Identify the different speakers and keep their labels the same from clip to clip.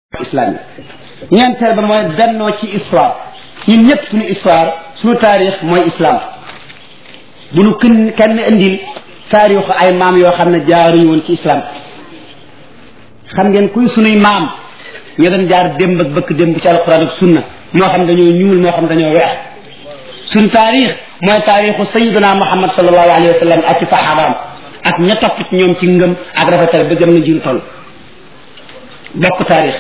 Speaker 1: islamique ñeenteel ba mooy bennoo ci histoire ñun ñëpp suñu histoire suñu taarix mooy islam bu nu kenn kenn indil taarixu ay maam yoo xam ne jaaruñu woon ci islam xam ngeen kuy sunuy maam ñoo doon jaar démb ak bëkk démb ci alquran ak sunna moo xam dañoo ñuul moo xam dañoo weex suñ taarix mooy taarixu sayiduna muhammad sallallahu alayhi wa sallam ak ci saxaabaam ak ña topp ci ñoom ci ngëm ak rafetal ba gëm na jiru toll bokk taarix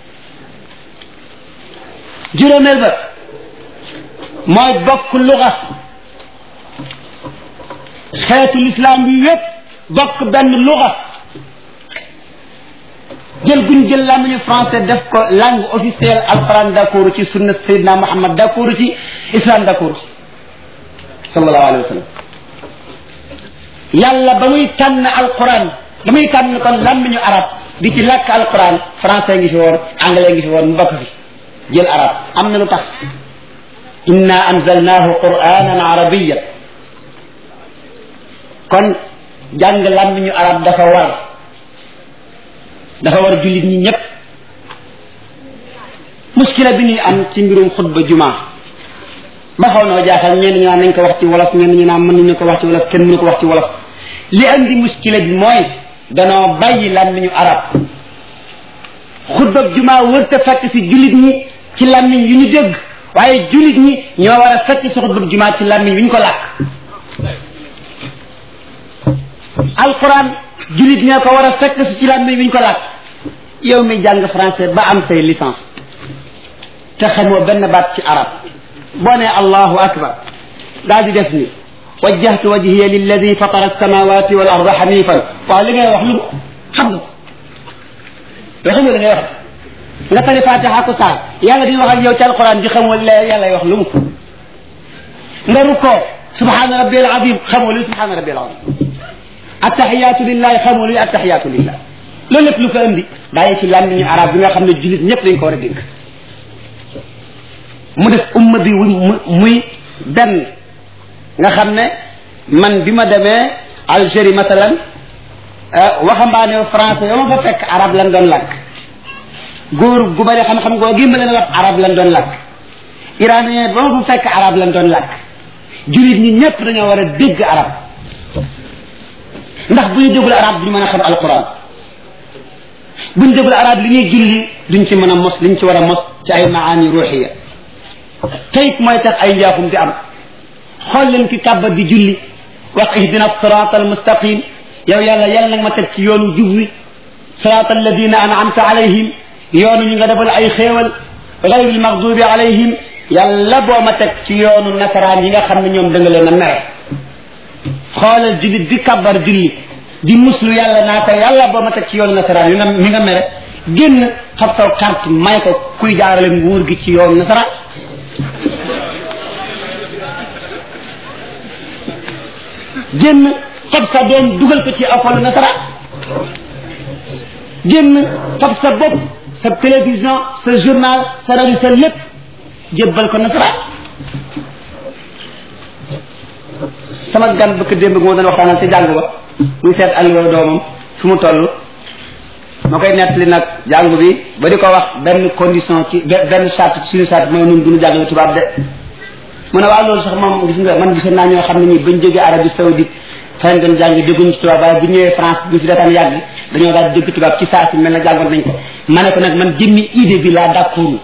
Speaker 1: juróomeel ba mooy bokk luga xeetu lislaam bi wépp bokk benn luga jël guñ jël làmmiñu français def ko langue officielle alquran d'accord ci sunna sayidna muhammad d'accord ci islam d'accord ci sallallahu alayhi wa sallam yàlla ba muy tànn alquran ba muy tànn kon làmmiñu arab di ci làkk alquran français ngi fi woon anglais ngi fi woon mu bokk fi jël arab am na lu tax inna anzalnahu quranan arabiyan kon jàng làmmiñu arab dafa war dafa war jullit ñi ñëpp muskila bi ñuy am ci mbirum xutba jumaa ba xaw na jaaxal ñenn ñi naan nañ ko wax ci wolof ñenn ñi naan mën nañu ko wax ci wolof kenn mënu ko wax ci wolof li andi muskila bi mooy danoo bàyyi làmmiñu arab xutba jumaa wërta fekk si jullit ñi ci làmmiñ yu ñu dégg waaye jullit ñi ñoo war a fekk si xutba jumaa ci làmmiñ yu ñu ko làkk alquran jullit ñoo ko war a fekk si ci làmmiñ yu ñu ko làkk yow mi jàng français ba am say licence te xamoo benn baat ci arab boo nee allahu akbar daal di def ni wajjahtu wajhiya lilladi fatara alsamawati wal arda hanifan waaw li ngay wax lu xam nga yoo xam nga li ngay wax nga tari fatiha ko saar yàlla di wax ak yow ci alquran di xamoo la yàlla wax lu mu nga rukkoo subhana rabbi al azim xamoo luy subhana rabbi al azim attahiyatu lillahi xamoo luy attahiyatu lillah loolu lépp lu ko indi bàyyi ci làmmiñu arab bi nga xam ne jullit ñëpp dañ ko war a dégg mu def umma bi muy benn nga xam ne man bi ma demee Algérie masalan waxambaane français yoo ma fa fekk arab lan doon làkk góor gu bëri xam-xam goo gi ma leen wax arab lan doon làkk iranien ba ma fa fekk arab lan doon làkk jullit ñi ñëpp dañoo war a dégg arab ndax bu ñu déggul arab duñu mën a xam alquran bu ñu déggul arab li ñuy julli duñ ci mën a mos liñ ci war a mos ci ay maani ruuxiya tayit mooy tax ay njaaxum di am xool leen ki kàbba di julli wax ihdina sirata almustaqim yow yàlla yàlla nag ma teg ci yoonu jub wi sirata alladina an'amta alayhim yoonu ñu nga defal ay xéewal gayri almaghdubi alayhim yàlla boo ma teg ci yoonu nasaraan yi nga xam ne ñoom da nga leen a mere xoolal jullit bi kàbbar julli di muslu yàlla naa ko yàlla boo ma teg ci yoonu nasaraan yi nga mi nga mere génn xam saw carte may ko kuy jaarale nguur gi ci yoonu nasaraan génn fab sa doom dugal ko ci afolu nasaraan génn fab sa bopp sa télévision sa journal sa rajo sa lépp jébbal ko nasaraan sama gan bëkk démb moo doon waxtaanal ci jàng ba muy seet alliwa doomam fu mu toll ma koy nettali nag jàngu bi ba di ko wax benn condition ci benn charte suñu charte mooy nun duñu jàngale tubaab de mu ne waaw loolu sax moom gis nga man gisoon naa ñoo xam ne ñi bañ jógee Arabie Saoudite fañ doon jàng dégguñu ci tubaab waaye bu ñëwee France bu fi dataan yàgg dañoo daal dégg tubaab ci saa si mel na jàngoon nañ ko ma ne ko nag man jëmmi idée bi laa d'accord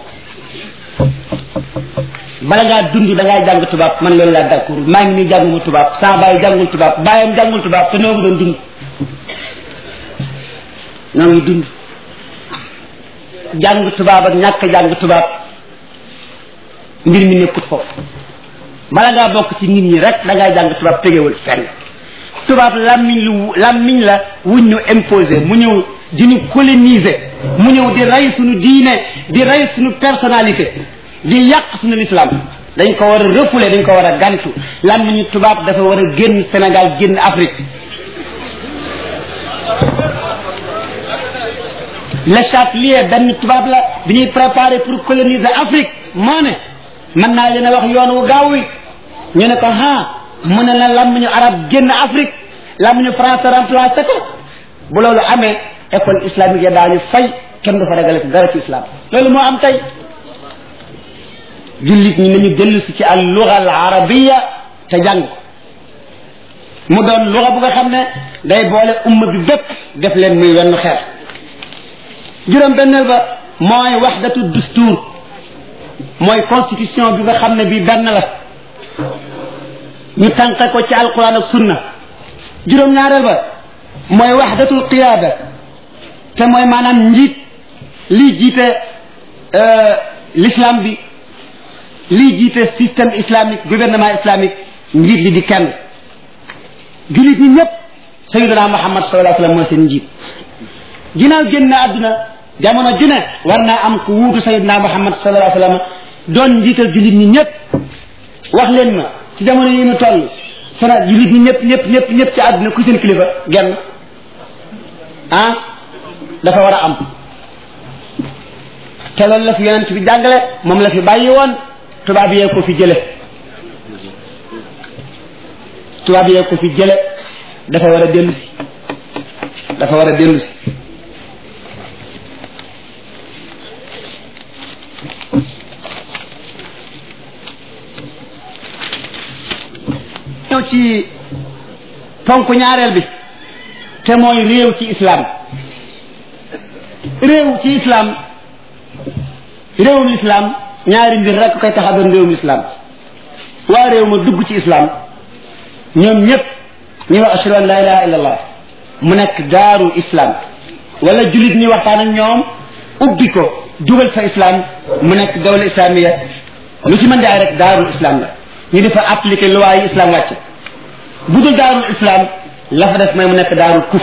Speaker 1: bala ngaa dund da ngaa jàng tubaab man loolu laa d'accord maa ngi nii jànguma tubaab sama bàyyi jàngul tubaab bàyyam jàngul tubaab te noo ngi doon dund noo ngi dund jàng tubaab ak ñàkk jàng tubaab mbir mi nekkut foofu bala ngaa bokk ci nit ñi rek da ngaa jàng tubaab tegewul fenn tubaab làmmiñ lu làmmiñ la wuñ ñu imposé mu ñëw di ñu coloniser mu ñëw di rey suñu diine di rey suñu personnalité di yàq suñu l'islam dañ ko war a refoulé dañ ko war a gantu làmmiñu tubaab dafa war a génn Sénégal génn Afrique le Châtelier benn tubaab la bi ñuy préparé pour coloniser Afrique moo ne mën naa leen a wax yoon wu gaaw wi ñu ne ko ah mu ne la làmmiñu arab génn Afrique làmmiñu français remplacé ko bu loolu amee école islamique ya daañu fay kenn du fa ragale ci dara ci islam loolu moo am tey jullit ñi nañu dellu si ci al luga al arabiya te jàng ko mu doon luga bu nga xam ne day boole umma bi bépp def leen muy wenn xeet juróom benneel ba mooy waxdatu dustuur mooy constitution bi nga xam ne bi benn la ñu tànqe ko ci alquran ak sunna juróom ñaareel ba mooy waxdatul qiyaada te mooy maanaam njiit lii jiite l'islam bi lii jiite système islamique gouvernement islamique njiit li di kenn jullit ñi ñëpp sayyidina muhammad sallallahu alayhi wasallam mooy seen njiit ginnaaw génn àdduna jamono ju ne war naa am ku wuutu sayyidina muhammad sallallahu alayhi wasallam doon njiital jullit ñi ñëpp wax leen ma ci jamono yi ñu toll sana jullit ñi ñëpp ñëpp ñëpp ñëpp ci àdduna ku seen kilifa genn ah dafa war a am te loolu la fi yonent bi jàngale moom la fi bàyyi woon tubaab yee ko fi jële tubaab yee ko fi jële dafa war a dellu si dafa war a dellu si ñëw ci ponk ñaareel bi te mooy réew ci islam réew ci islam réewum islam ñaari mbir rek koy tax a doon réewum islam waa réew ma dugg ci islam ñoom ñëpp ñu wax ashhadu an la ilaha illa allah mu nekk daaru islam wala jullit ñi waxtaan ak ñoom ubbi ko dugal fa islam mu nekk dawla islamiya lu ci mën di ay rek daarul islam la ñu di fa appliquer loi yi islam wàcc bu dul daarul islam la fa des mooy mu nekk daarul kuf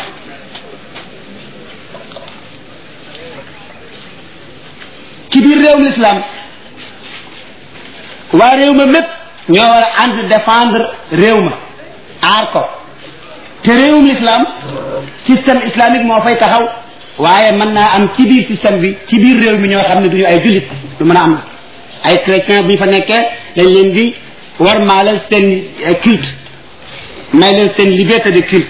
Speaker 1: ci biir réewum islam waa réew ma mépp ñoo war a ànd défendre réew ma aar ko te réewum islam système islamique moo fay taxaw waaye mën naa am ci biir système bi ci biir réew mi ñoo xam ne duñu ay jullit du mën a am ay chrétien bu ñu fa nekkee dañ leen di war maalal seen culte may leen seen liberté de culte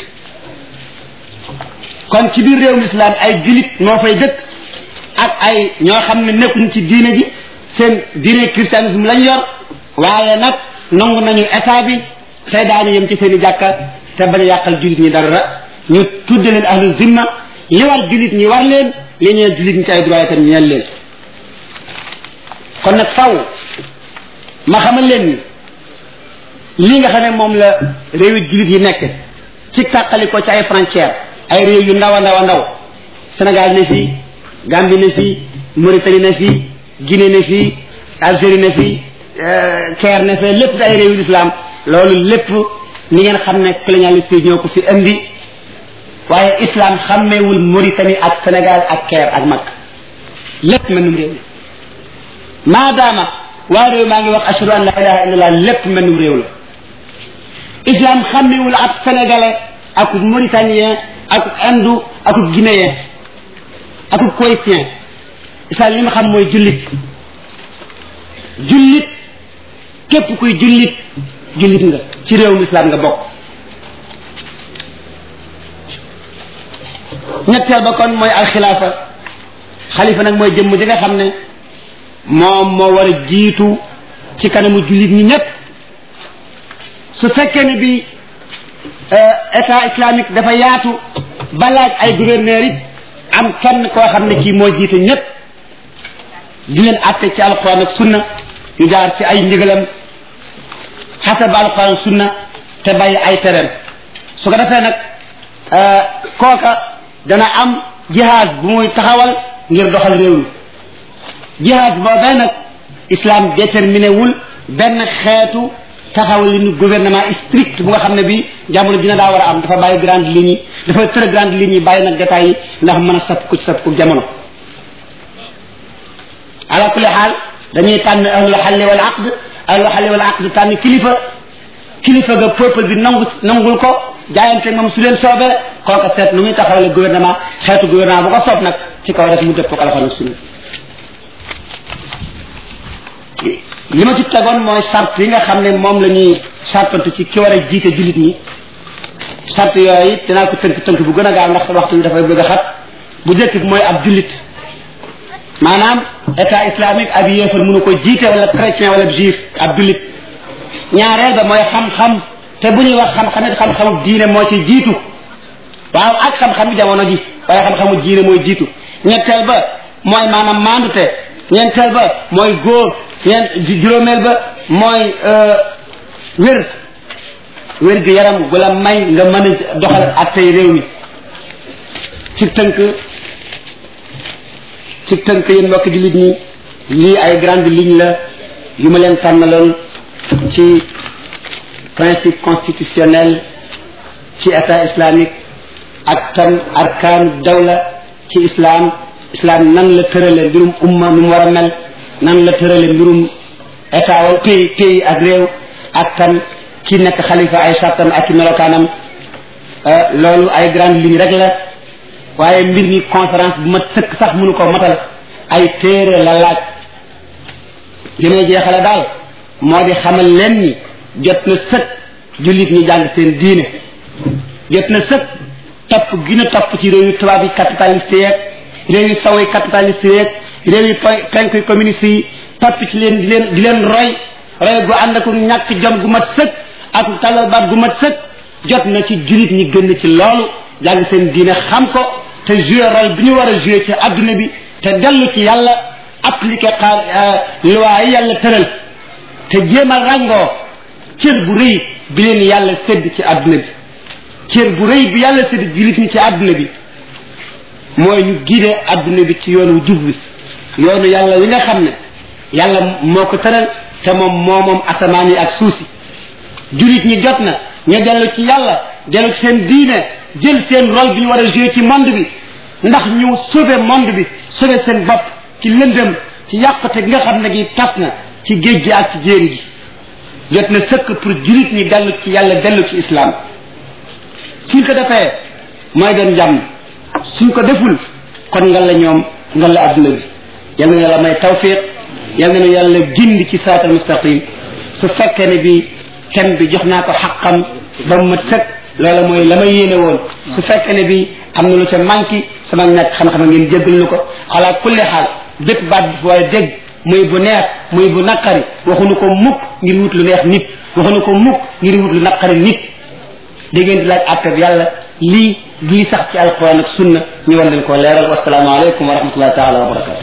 Speaker 1: kon ci biir réewum islam ay jullit moo fay dëkk ak ay ñoo xam ne nekkuñ ci diine ji seen diine christianisme lañ yor waaye nag nangu nañu état bi tey daañu yem ci seen i jàkka te bañ a yàqal jullit ñi dara ñu tudde leen ahlu zimma li war jullit ñi war leen li ñeel jullit ñi ci ay droit itam ñeel leen kon nag faw ma xamal leen ni lii nga xam ne moom la réewi jullit yi nekk ci tàqali ko ci ay frontières ay réew yu ndaw a ndaw a ndaw Sénégal ne fii Gambie ne fii Mauritanie ne fii Guinée ne fii Algérie ne fii Caire ne fee lépp di ay réewi l'islam loolu lépp ni ngeen xam ne colonialiste yi ñoo ko fi indi waaye islam xàmmeewul Mauritanie ak Sénégal ak Caire ak Makka lépp mennum réew mi maadaama waa réew maa ngi wax ashhadu an la ilaha illallah lépp mennum réew la islam xàmmeewul ak sénégalais ak mauritanien ak indu ak guinéen ak koytien islam li ma xam mooy jullit jullit képp kuy jullit jullit nga ci réewum islam nga bokk ñetteel ba kon mooy alxilaafa xalifa nag mooy jëmm ji nga xam ne moom moo war a jiitu ci kanamu jullit ñi ñëpp su fekkee ne bi état islamique dafa yaatu ba laaj ay gouverneurs it am kenn koo xam ne kii moo jiite ñëpp di leen àtte ci alquran ak sunna ñu jaar ci ay ndigalam xasab alquran ak sunna te bàyyi ay tereem su ko defee nag kooka dana am jihaad bu muy taxawal ngir doxal réew mi jihaad boobee nag islam déterminé wul benn xeetu taxawal li ñu gouvernement strict bu nga xam ne bi jamono dina daa war a am dafa bàyyi grande ligne yi dafa tër grande ligne yi bàyyi nag détails yi ndax mën a sapp ko ci sapp ko jamono ala kulli xaal dañuy tànn ahlul xalli wal aqd ahlul xalli wal aqd tànn kilifa kilifa ga peuple bi nangu nangul ko jaayante moom su leen soobee kooka seet nu muy taxawale gouvernement xeetu gouvernement bu ko soob nag ci kaw rek mu dëpp ko alxuraan sunna li ma ci tegoon mooy sart yi nga xam ne moom la ñuy sartante ci ki war a jiite jullit ñi sart yooyu dinaa ko tënk tënk bu gën a gaaw ndax waxtu bi dafay bëgg a xat bu njëkk bi mooy ab jullit maanaam état islamique ab yéefar mënu ko jiite wala chrétien wala juif ab jullit ñaareel ba mooy xam-xam te bu ñuy wax xam-xam it xam-xamu diine moo ci jiitu waaw ak xam-xamu jamono ji waaye xam-xamu diine mooy jiitu ñetteel ba mooy maanaam maandute ñeenteel ba mooy góor ñeent juróomeel ba mooy wér wér gi yaram gu la may nga mën a doxal attey réew mi ci tënk ci tënk yéen mbokk jullit ñi lii ay grande ligne la yu ma leen tànnaloon ci principe constitutionnel ci état islamique ak tam arkaan dawla ci islam islam nan la tërale mbirum umma nu mu war a mel nan la tërale mbirum état wala pays pays ak réew ak tam ci nekk xalifa ay sartam ak i melokaanam loolu ay grande ligne rek la waaye mbir mi conférence bu mat sëkk sax mënu ko matal ay téere la laaj li may jeexale daal moo di xamal leen ni jot na sëkk jullit ñi jàng seen diine jot na sëkk topp gën a topp ci réew yu tubaab yi capitaliste yeeg réew yu saw yi capitaliste yeeg réew yu penk yu communiste yi topp ci leen di leen di leen roy roy gu ànd ak ñàkk jom gu mat sëkk ak tàllal baat gu mat sëkk jot na ci jullit ñi gën ci loolu jàng seen diine xam ko te jouer rôle bi ñu war a jouer ci adduna bi te dellu ci yàlla appliquer xaar loi yi yàlla tëral te jéem a ràngoo cër bu rëy bi leen yàlla sédd ci adduna bi cër bu rëy bi yàlla sédd jullit ñi ci adduna bi mooy ñu guider adduna bi ci yoonu jub bi yoonu yàlla wi nga xam ne yàlla moo ko tëral te moom moo moom asamaan yi ak suuf si jullit ñi jot na ñu dellu ci yàlla dellu ci seen diine jël seen rôle bi ñu war a jouer ci monde bi ndax ñu sauver monde bi sauver seen bopp ci lëndëm ci yàqute gi nga xam ne gi tas na ci géej gi ak ci jéeri ji jot na sëkk pour jullit ñi dellu ci yàlla dellu ci islam suñ ko defee mooy doon jàmm suñ ko deful kon nga la ñoom nga la adduna bi yal na yàlla may tawfiq yal na yàlla gindi ci siraatal mustaqim su fekkee ne bi thème bi jox naa ko xaqam ba mu mat sëkk loola mooy la ma yéene woon su fekkee ne bi am na lu ca manqué sama ñàkk xam-xam ngeen jéggal lu ko ala kulli xaal bépp baat bi fu waaye dégg muy bu neex muy bu naqari waxuñu ko mukk ngir wut lu neex nit waxuñu ko mukk ngir wut lu naqari nit da ngeen di laaj àttab yàlla lii lii sax ci alquran ak sunna ñu war leen koo leeral wasalaamu aleykum wa rahmatullahi taala wa barakatu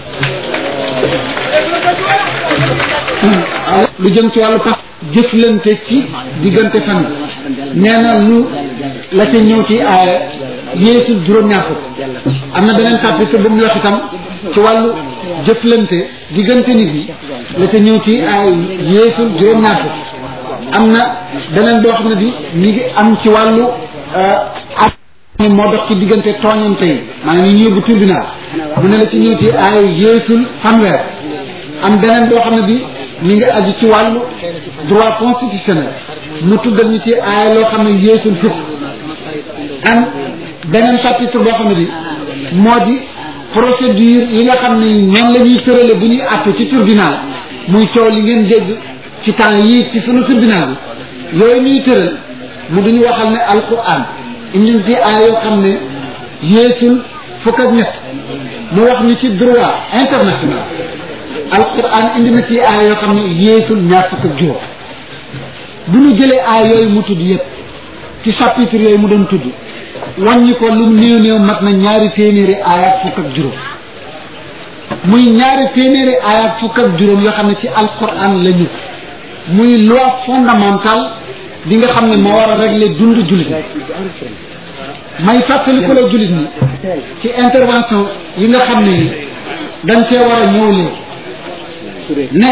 Speaker 2: lu jëm ci wàllu pax jëflante ci diggante fan nee na lu la ca ñëw ci aaya yeesul juróom-ñaar fukk am na beneen chapitre bu mu wax itam ci wàllu jëflante diggante nit ñi la ca ñëw ci aaya yeesul juróom-ñaar fukk am na beneen boo xam ne bi mi ngi am ci wàllu ak moo dox ci diggante tooñante yi maanaam yi ñu yóbbu tribunal mu ne la ci ñëw ci aaya yeesul fanweer am beneen boo xam ne bi mi ngi aju ci wàllu droit constitutionnel mu tuddal ñu ci aaya loo xam ne yeesul fukk am beneen chapitre boo xam ne bi moo di procédure yi nga xam ne noonu la ñuy tërale bu ñuy àtte ci tribunal muy coow li ngeen dégg ci temps yii ci sunu tribunal bi yooyu ñuy tëral mu duñu waxal ne alquran indi ci aaya yoo xam ne yeesul fukk ak ñett mu wax ñu ci droit international alquran indi na ci aaya yoo xam ne yeesul ñaar fukk ak juróom bu ñu jëlee aaya yooyu mu tudd yépp ci chapitre yooyu mu doon tudd wàññi ko lu néew néew mat na ñaari téeméeri aaya ak fukk ak juróom muy ñaari téeméeri aaya ak fukk ak juróom yoo xam ne ci alquran la ñu muy loi fondamentale bi nga xam ne moo war a régler dund jullit may fàttali ko la jullit ñi ci intervention yi nga xam ne ni dañ cee war a ñëw léegi ne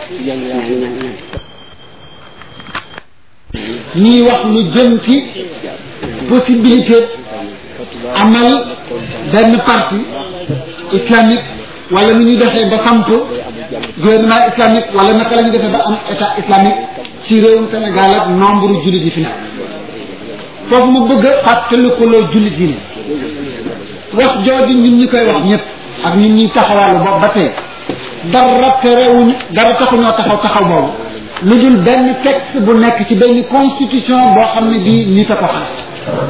Speaker 2: ñuy wax lu jëm ci possibilité amal benn parti islamique wala nu ñuy defee ba samp gouvernement islamique wala naka la ñuy defee ba am état islamique ci réewum Sénégal ak nombre jullit yi fi nekk foofu mu bëgg a fàttaliku loo jullit yi ne wax jooju ñun ñi koy wax ñëpp ak ñun ñuy taxawaalu boobu ba tey dara terewuñu dara taxuñoo taxaw taxaw boobu lu dul benn texte bu nekk ci benn constitution boo xam ne bii nit a ko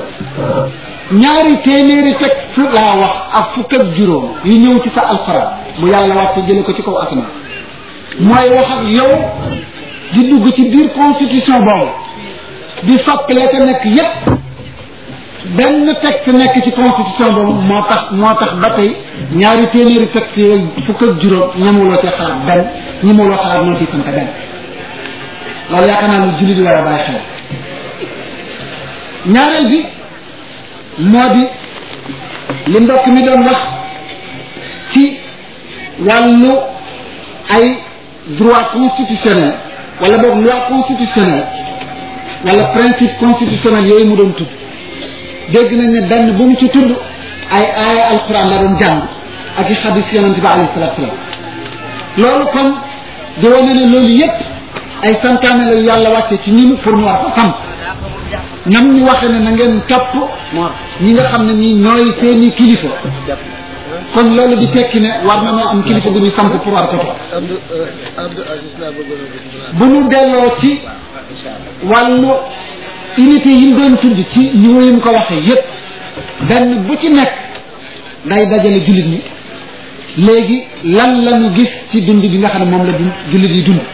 Speaker 2: xam ñaari téeméeri texte laa wax ak fukk ak juróom yu ñëw ci sa alxuraan bu yàlla wàcce jële ko ci kaw asamaan mooy wax ak yow di dugg ci biir constitution boobu di soppile te nekk yépp benn texte nekk ci constitution boobu moo tax moo tax ba tey ñaari téeméeri texte yooyu fukk ak juróom ñamuloo ci xalaat benn ñamuloo xalaat moo ci sant benn loolu yaakaar naa ne jullit di war a bàyyi xel ñaareel bi moo di li mbokk mi doon wax ci wàllu ay droit constitutionnel wala boog loi constitutionnelle wala principe constitutionnel yooyu mu doon tudd dégg nañ ne benn bu mu ci tudd ay aaya alquran la doon jàng ak i xadis yonente bi alayhi salatu salaam loolu kon di wane ne loolu yépp ay santaane la yàlla wàcce ci ñun pour ñu war ko xam ñam ñu waxe ne na ngeen topp ñi nga xam ne ñi ñooy seeni kilifa kon loolu di tekki ne war na noo am kilifa gu ñu samp pour war ko topp bu ñu delloo ci wàllu unité yi ñu doon tudd ci niveau yi mu ko waxee yépp benn bu ci nekk day dajale jullit ñi léegi lan la ñu gis ci dund bi nga xam ne moom la dund jullit yi dund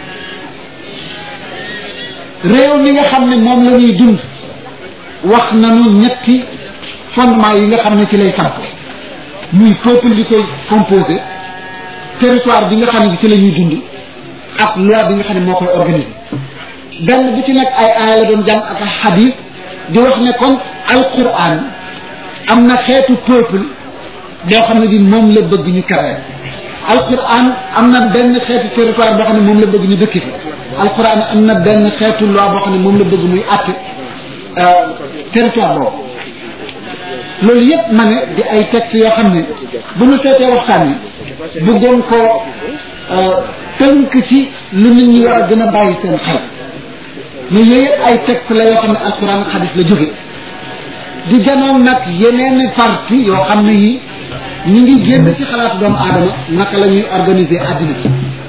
Speaker 2: réew mi nga xam ne moom la ñuy dund wax nañu ñetti fondement yi nga xam ne ci lay samp muy peuple bi koy composé territoire bi nga xam ne ci la ñuy dund ak loi bi nga xam ne moo koy organisé benn bu ci nekk ay aaya la doon jàng ak ay xadis di wax ne kon alquran am na xeetu peuple boo xam ne bi moom la bëgg ñu créer alquran am na benn xeetu territoire boo xam ne moom la bëgg ñu dëkki fi alquran am na benn xeetu loi boo xam ne moom la bëgg muy àtte territoire boobu loolu yépp ma ne di ay textes yoo xam ne bu ñu seetee waxtaan yi bëggoon ko tënk ci lu nit ñi war a gën a bàyyi seen xel mais yooyu yëpp ay texte la yoo xam ne alquran xadis la jóge di ganoon nag yeneen parti yoo xam ne yi ñu ngi génn ci xalaatu doomu aadama naka la ñuy organiser àddina bi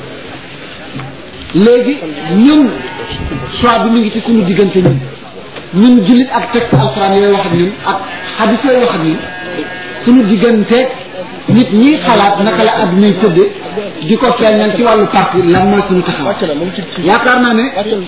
Speaker 2: léegi ñun choix bi mu ngi ci suñu diggante ñun ñun jullit ak texte alquran yooyu wax ak ñun ak xadis yooyu wax ak ñun suñu diggante nit ñi xalaat naka la àddinay tëdde di ko feeñal ci wàllu parti lan mooy suñu taxaw yaakaar naa ne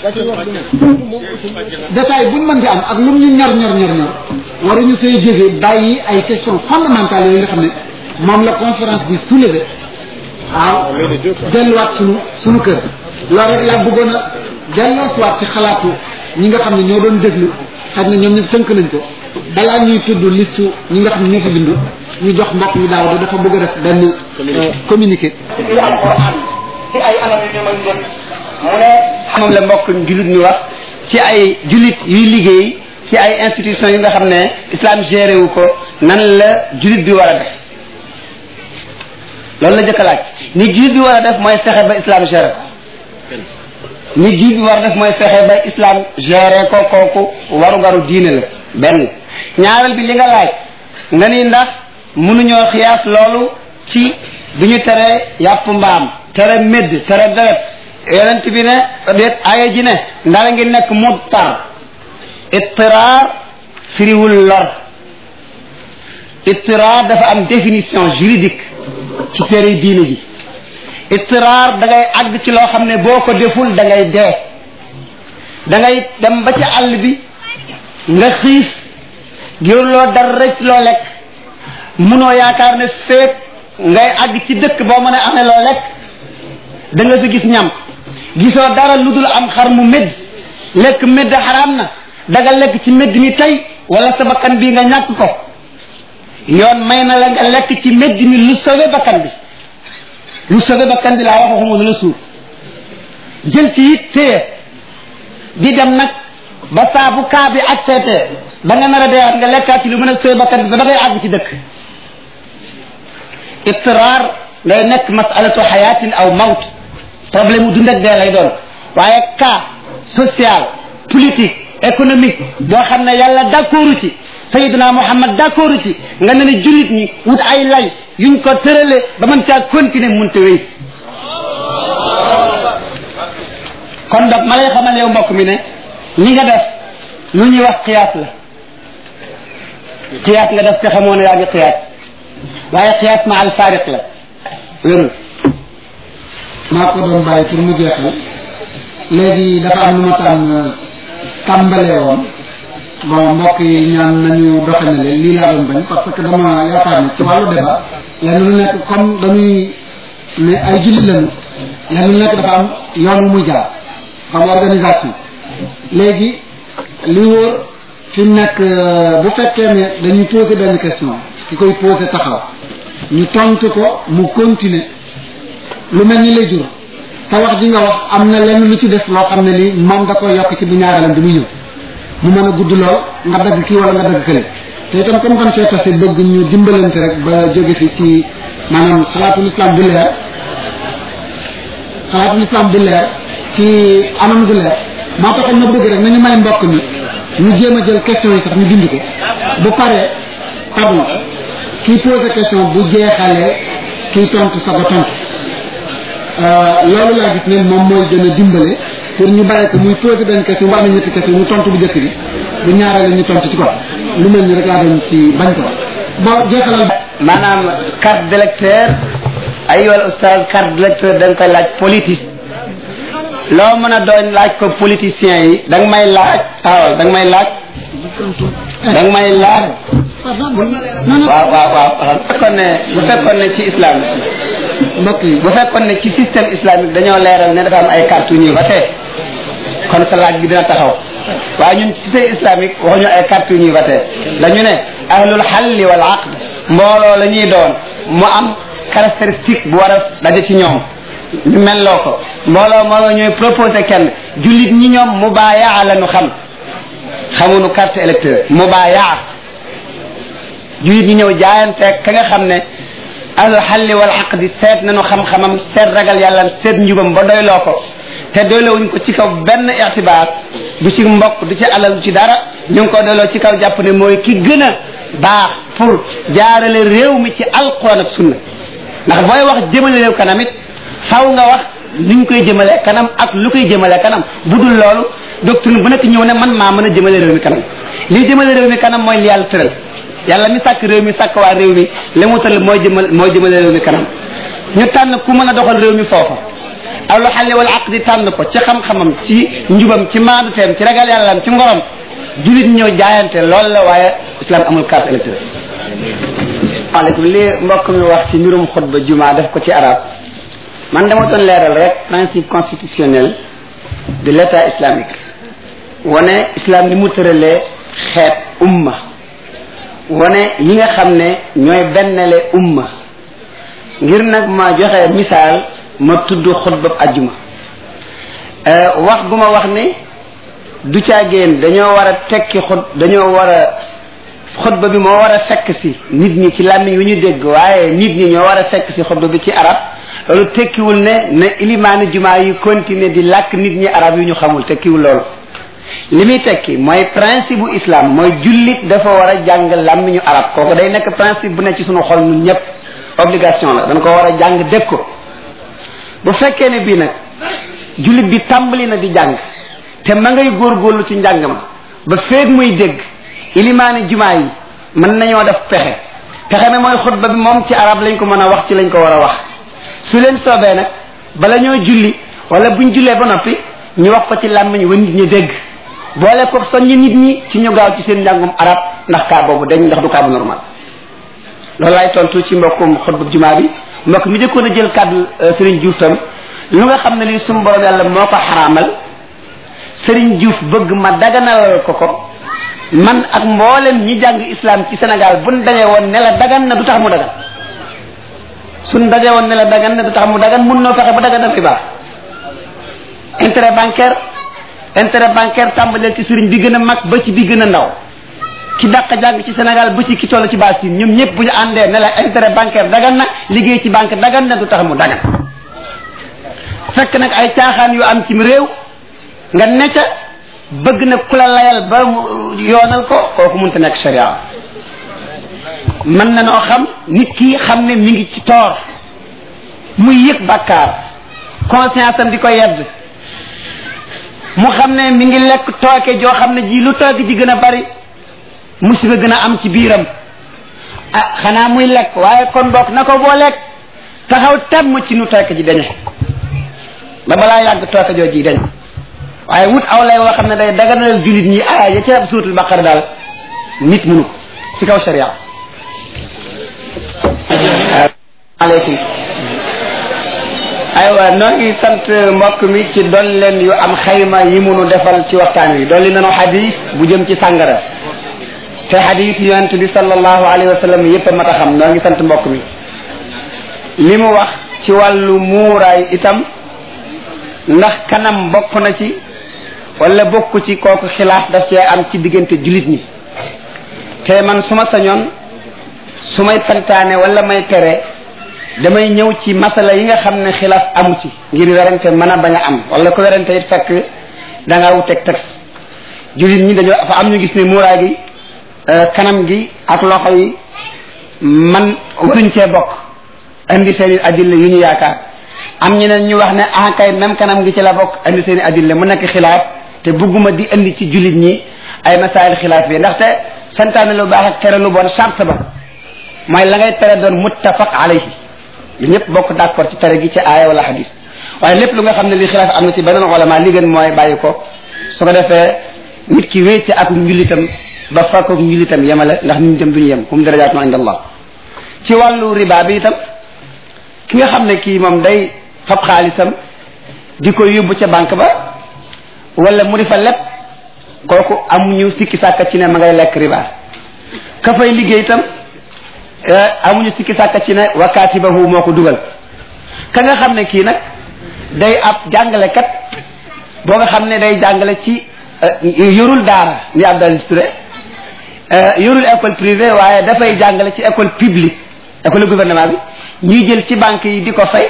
Speaker 2: détail buñ mën di am ak lu ñu ñor ñor ñor ñor waruñu fay jógee bàyyi ay questions fondamentales yooyu nga xam ne moom la conférence bi soulevé waaw delluwaat suñu suñu kër loolu rek laa bëggoon a delloo siwaat ci xalaatu ñi nga xam ne ñoo doon déglu xaj na ñoom ñëpp tënk nañ ko balaa ñuy tudd liste ñi nga xam ne ñoo fa bindu ñu jox mbokk mi daaw da dafa bëgg a def benn communiqué
Speaker 1: ci alquran ci ay anam yu ñu mën jot mu ne moom la mbokk julit ñu wax ci ay julit yuy liggéey ci ay institutions yi nga xam ne islam géré wu ko nan la julit bi war a def loolu la jëkk a laaj ni julit bi war a def mooy fexe ba islam géré ko ni julit bi war a def mooy fexe ba islam géré ko kooku warugaru diine la benn ñaareel bi li nga laaj nga ni ndax mënuñoo xiyaas loolu ci bi ñu tere yàpp mbaam tere médd tere deret yonent bi ne déet aaya ji ne ndara ngi nekk muttar ittiraar firiwul lor ittiraar dafa am définition juridique ci téere diine ji ittiraar da ngay àgg ci loo xam ne boo ko deful da ngay dee da ngay dem ba ci àll bi nga xiif giwloo dara rek loo lekk munoo yaakaar ne feek ngay àgg ci dëkk boo mën a amee loo lekk da nga fi gis ñam gisoo dara lu dul am xar mu médd lekk médd xaraam na daga lekk ci médd mi tey wala sa bakkan bi nga ñàkk ko yoon may na la nga lekk ci médd mi lu sauvé bakkan bi lu sauvé bakkan bi laa wax waxuma lu la suur jël ci it téye di dem nag ba saa bu kaa bi ak seetee ba nga nar a deewaat nga lekkaat ci lu mën a sauvé bakkan bi ba da ngay àgg ci dëkk ittiraar day nekk masalatu xayaatin aw mawt problème mu dund ak dee lay doon waaye cas social politique économique boo xam ne yàlla d'accordu ci sayidina muhammad d'accordu ci nga ne ne jullit ñi wut ay lay yuñ ko tërale ba mën caa continuer munte wéy kon donc ma lay xamal yow mbokk mi ne li nga def lu ñuy wax xiyaas la xiyaas nga def te xamoo ne yaa ngi xiyaas waaye xiyaas ma al faariq la
Speaker 2: wérul maa ko doon bàyyi pour mu jeexal léegi dafa am lu ma tànn tàmbalee woon bon mbokk yi ñaan nañu doxanale lii laa doon bañ parce que dama yaakaar ne ci wàllu débat lenn lu nekk comme dañuy ne ay jullit lañu lenn lu nekk dafa am yoon wu muy jaar xam organisation léegi li wóor fi mu nekk bu fekkee ne dañuy poser benn question ki koy poser taxaw ñu tontu ko mu continuer lu mel ni lay jur te wax ji nga wax am na lenn lu ci des loo xam ne li moom da koy yokk ci bu ñaareelam bi mu ñëw mu mën a gudd lool nga dagg kii wala nga dagg kële te itam comme comme fee tase bëgg ñu dimbalante rek ba jóge fi ci maanaam xalaatul islam bu leer xalaatul islam bu leer ci anam gu leer moo taxoon ma bëgg rek nañu may mbokk mi ñu jéem a jël question yi sax ñu bind ko bu paree tabul kii posé question bu jeexalee kii tontu sa ba tontu loolu laa gis ne moom mooy gën a dimbale pour ñu bàyyi ko muy posé benn question bu amee ñetti question ñu tontu bu jëkk bi bu ñaaree ñu tontu ci ko lu mel ni rek laa doon ci bañ ko bon jeexalal
Speaker 1: maanaam carte d'électeur ay wal oustaz carte d'électeur da nga koy laaj politique loo mën a doon laaj ko politiciens yi da nga may laaj waaw da nga may laaj da nga may laaj waaw waaw waaw bu fekkoon ne bu fekkoon ne ci islam
Speaker 2: mbokk yi
Speaker 1: bu fekkoon ne ci système islamique dañoo leeral ne dafa am ay carte yu ñuy voté kon sa laaj bi dina taxaw waaye ñun ci système islamique waxuñu ay carte yu ñuy voté dañu ne ahlul xalli wal aqd mbooloo la ñuy doon mu am caractéristique bu war a daje ci ñoom ñu melloo ko mbooloo moo ñooy proposé kenn jullit ñi ñoom mubaayaa la ñu xam xamuñu carte électeur mubaayaa jullit ñi ñëw jaayanteeg ka nga xam ne ahlul xalli wal aqdi seet nañu xam-xamam seet ragal yàlla seet njubam ba doyloo ko te doylowuñ ko ci kaw benn ixtibaar du ci mbokk du ci alal du ci dara ñu ngi ko doyloo ci kaw jàpp ne mooy ki gën a baax pour jaarale réew mi ci alquran ak sunna ndax booy wax jëmale réew kanam it faw nga wax niñ koy jëmale kanam ak lu koy jëmale kanam bu dul loolu doctrine bu nekk ñëw ne man maa mën a jëmale réew mi kanam lii jëmale réew mi kanam mooy li yàlla tëral yàlla mi sàkk réew mi sàkk waa réew mi li mu tëral mooy jëmal mooy jëmale réew mi kanam ñu tànn ku mën a doxal réew mi foofa aw lu xale wala aqdi tànn ko ci xam-xamam ci njubam ci maaduteem ci ragal yàllaam ci ngorom julit ñëw jaayante loolu la waaye islam amul carte électorale waaleykum li mbokk mi wax ci mbirum xutba juma def ko ci arab man dama doon leeral rek principe constitutionnel de l' état islamique wane islam ni mu tëralee xeet umma wane yi nga xam ne ñooy bennale umma ngir nag ma joxe misaal ma tudd xutbab ajjuma wax gu ma wax ne du caagéen dañoo war a tekki xut dañoo war a xutba bi moo war a fekk si nit ñi ci làmmiñ wi ñu dégg waaye nit ñi ñoo war a fekk si xutba bi ci arab loolu tekkiwul ne na ilimaani jumaa yi continuer di làkk nit ñi arab yu ñu xamul tekkiwul loolu li muy tekki mooy principe bu islam mooy jullit dafa war a jàng làmmiñu arab kooku day nekk principe bu ne ci sunu xol ñun ñëpp obligation la dañ ko war a jàng dégg ko bu fekkee ne bii nag jullit bi tàmbali na di jàng te ma ngay góorgóorlu ci njàng ma ba feeg muy dégg ilimaani jumaa yi mën nañoo def pexe pexe mi mooy xutba bi moom ci arab lañ ko mën a wax ci lañ ko war a wax su leen soobee nag bala ñoo julli wala buñ jullee ba noppi ñu wax ko ci làmmiñ wa nit ñi dégg boole ko soññi nit ñi ci ñu gaaw ci seen njàngum arab ndax kaa boobu dañ ndax du kaa bu normal loolu laay tontu ci mbokkum xutba jumaa bi mbokk mi jëkkoon a jël kàddu Serigne Diouf tam lu nga xam ne lii suñu borom yàlla moo ko xaraamal Serigne Diouf bëgg ma daganalal ko ko man ak mboolem ñi jàng islam ci Sénégal buñ dajee woon ne la dagan na du tax mu dagan suñ dajee woon ne la dagan na du tax mu dagan mun noo fexe ba dagan dafay baax intérêt bancaire intérêt bancaire tàmbaleel ci sëriñ bi gën a mag ba ci bi gën a ndaw ki dàq jàng ci Sénégal ba ci ki toll ci base yi ñoom ñëpp bu ñu àndee ne la intérêt bancaire dagan na liggéey ci banque dagan na du tax mu dagan fekk nag ay caaxaan yu am ci réew nga necca bëgg na ku la layal ba yoonal ko kooku mënta nekk sharia mën na noo xam nit ki xam ne mi ngi ci toor muy yëg bàkkaar conscience am di ko yedd mu xam ne mi ngi lekk tooke joo xam ne ji lu tooke ji gën a bari musiba gën a am ci biiram ah xanaa muy lekk waaye kon boog na ko boo lekk taxaw temm ci nu tooke ji dañe ba balaa yàgg tooke joo ji dañ waaye wut aw lay woo xam ne day daganal jullit ñi aaya ya ca suutul baqara daal nit munu ko ci kaw sharia aleykum aywa noo ngi sant mbokk mi ci dolleen yu am xayma yi munu defal ci waxtaan wi dolli nanu xadis bu jëm ci sàngara te xadis yonent bi sallallahu alayhi wa sallam yépp a mat a xam noo ngi sant mbokk mi li mu wax ci wàllu muuraay itam ndax kanam bokk na ci wala bokk ci kooku xilaaf daf cee am ci diggante jullit ñi te man su ma sañoon su may santaane wala may tere damay ñëw ci masala yi nga xam ne xilaaf amu ci ngir werante mën a bañ a am wala ko werante it fekk da ngaa wuteeg texte jullit ñi dañoo fa am ñu gis ne muuraay gi kanam gi ak loxo yi man waruñ cee bokk indi seen i adilla yu ñu yaakaar am ñeneen ñu wax ne ah kay même kanam gi ci la bokk indi seen i adilla mu nekk xilaaf te bugguma di indi ci jullit ñi ay masaayil xilaaf yi ndaxte santaane lu baax ak tere lu bon charte ba mooy la ngay tere doon muttafaq alayhi lu ñëpp bokk d'accord ci tere gi ci aaya wala hadis waaye lépp lu nga xam ne li xilaaf am na ci beneen ulama li gën mooy bàyyi ko su ko defee nit ki wéy ci ak njullitam ba fakk ak njullitam yemale ndax nit ñi tam duñu yem kum darajaatun inda allah ci wàllu riba bi itam ki nga xam ne kii moom day fab xaalisam di ko yóbbu ca banque ba wala mu di fa lépp kooku amuñu sikki sàkka ci ne ma ngay lekk riba ka fay liggéey itam amuñu sikki sàkka ci ne wakaatibahu moo ko dugal ka nga xam ne kii nag day ab jàngalekat boo nga xam ne day jàngale ci yorul daara ni Abdou Touré yorul école privée waaye dafay jàngale ci école publique école gouvernement bi ñuy jël ci banque yi di ko fay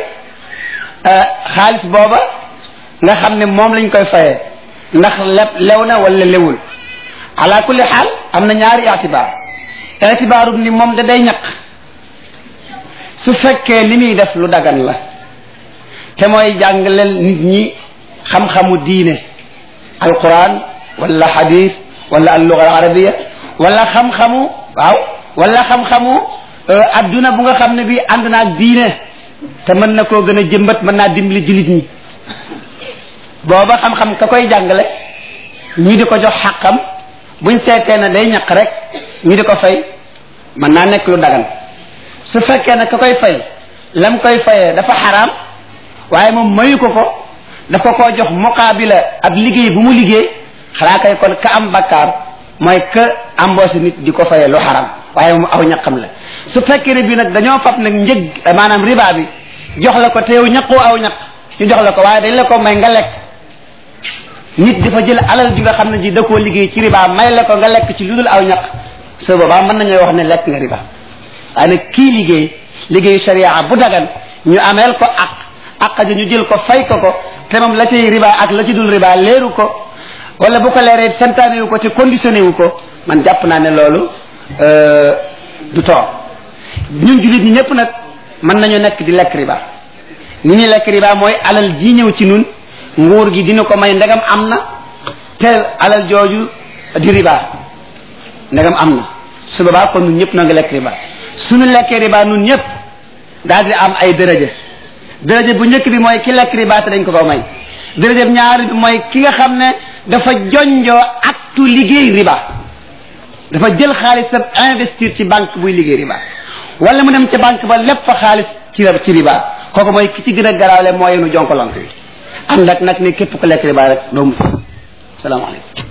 Speaker 1: xaalis booba nga xam ne moom lañ koy fayee ndax leb lew na wala lewul ala kulli xaal am na ñaari itibaar itibaaru ni moom da day ñaq su fekkee li muy def lu dagan la te mooy jàngaleel nit ñi xam-xamu diine alquran wala hadith wala alluga al arabia wala xam-xamu waaw wala xam-xamu adduna bu nga xam ne bi ànd na ak diine te mën na koo gën a jëmbat mën naa dimbali jullit ñi booba xam-xam ka koy jàngale ñi di ko jox xàqam buñ seetee ne day ñaq rek ñi di ko fay mën naa nekk lu dagan su fekkee ne ka koy fay lam koy fayee dafa xaraam waaye moom mayu ko ko dafa koo jox muqaabila ab liggéey bu mu liggéey xalaa kay kon ka am bakkaar mooy que embauché nit di ko fayee lu xaraam waaye moom aw ñaqam la su fekkee ne bi nag dañoo fab nag njëg maanaam riba bi jox la ko te yow ñaqoo aw ñaq ñu jox la ko waaye dañ la ko may nga lekk nit dafa jël alal ji nga xam ne ji da koo liggéey ci riba may la ko nga lekk ci lu dul aw ñaq su boobaa mën nañoo wax ne lekk nga riba waaye nag kii liggéey liggéeyu sharia bu dagan ñu ameel ko ak ak ji ñu jël ko fay ko ko te moom la cay riba ak la ci dul riba leeru ko wala bu ko leeree santaane wu ko te conditionné wu ko man jàpp naa ne loolu du toog ñun jullit ñi ñëpp nag mën nañu nekk di lekk riba ni ñuy lekk riba mooy alal ji ñëw ci nun nguur gi dina ko may ndegam am na te alal jooju di riba ndegam am na su boobaa kon nun ñëpp na nga lekk riba suñu lekkee riba nun ñëpp daal di am ay dërëje dërëje bu njëkk bi mooy ki lekk riba te dañ ko ko may dërëje bu ñaari bi mooy ki nga xam ne dafa jonjoo aktu liggéey riba dafa jël xaalisam investir ci banque buy liggéey riba wala mu dem ca banque ba lépp fa xaalis ci ci riba kooku mooy ki ci gën a garaawle mooy yenu jonkolonk bi ànd ak nag ne képp ko lekk riba rek doo mu salaamaaleykum